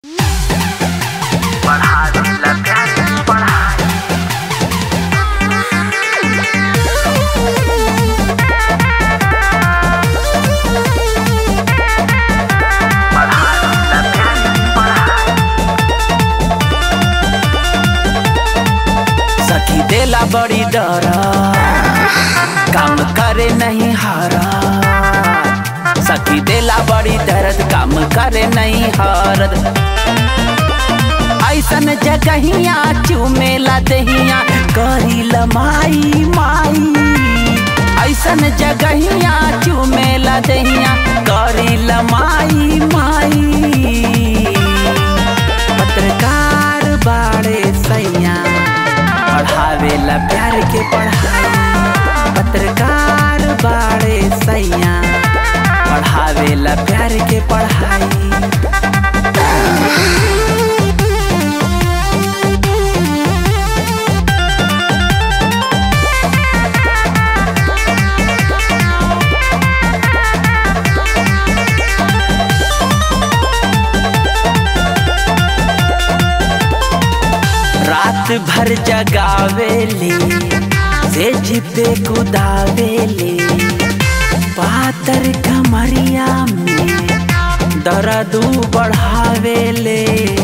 सखी देला बड़ी डर काम करे नहीं हारा सखी देला बड़ी दर्द काम करे नहीं हरद ऐसन जगहिया चुमेला दहिया करी लमाई माई ऐसन जगहिया चुमेला दहिया करी लमाई माई पत्रकार बाड़े सैया पढ़ावेला प्यार के पढ़ाई पत्रकार बाड़े सैया पढ़ावेला प्यार के पढ़ाई रात भर जगावेले सेज पे कुदावेले पातर कमरिया में दर्द बढ़ावेले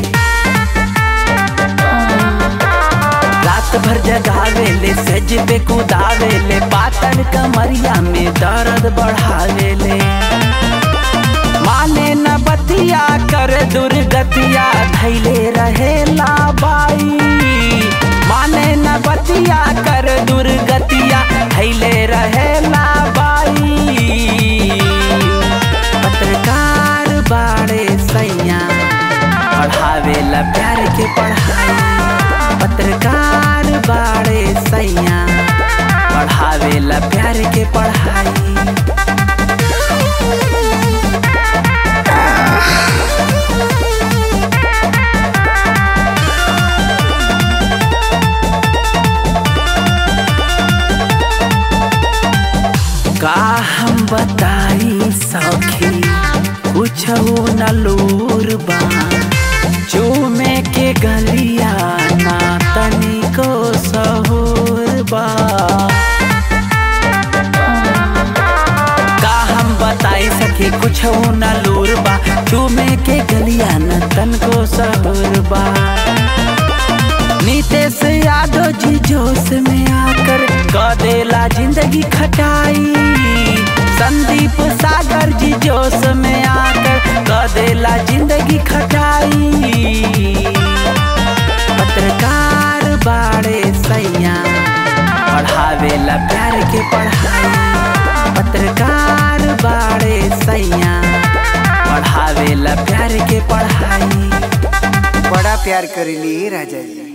रात भर जगावेले सेज पे कुदावेले पातर कमरिया में दर्द बढ़ावेले माने न बतिया कर दुर्गतिया धैले रहेला बाई माने न बतिया कर दुर्गतिया धैले रहेला बाई पत्रकार बाड़े सैया पढ़ावेला प्यार के पढ़ाई पत्रकार बाड़े सैया पढ़ावेला प्यार के पढ़ाई का हम बताई सखी कुछ न लूर बा चूमे के गलिया ना तनिको सहूर बा का हम बताई सखी कुछ न लूर बा चूमे के गलिया न तनको सहूर बा नीतीश यादव जी जोश में आकर कदेला जिंदगी खटाई संदीप सागर जी जोश में आकर कदेला जिंदगी खटाई पत्रकार बाड़े सैया पढ़ावेला प्यार के पढ़ाई पत्रकार बाड़े सैया पढ़ावेला प्यार के पढ़ाई बड़ा प्यार करेली राजा जी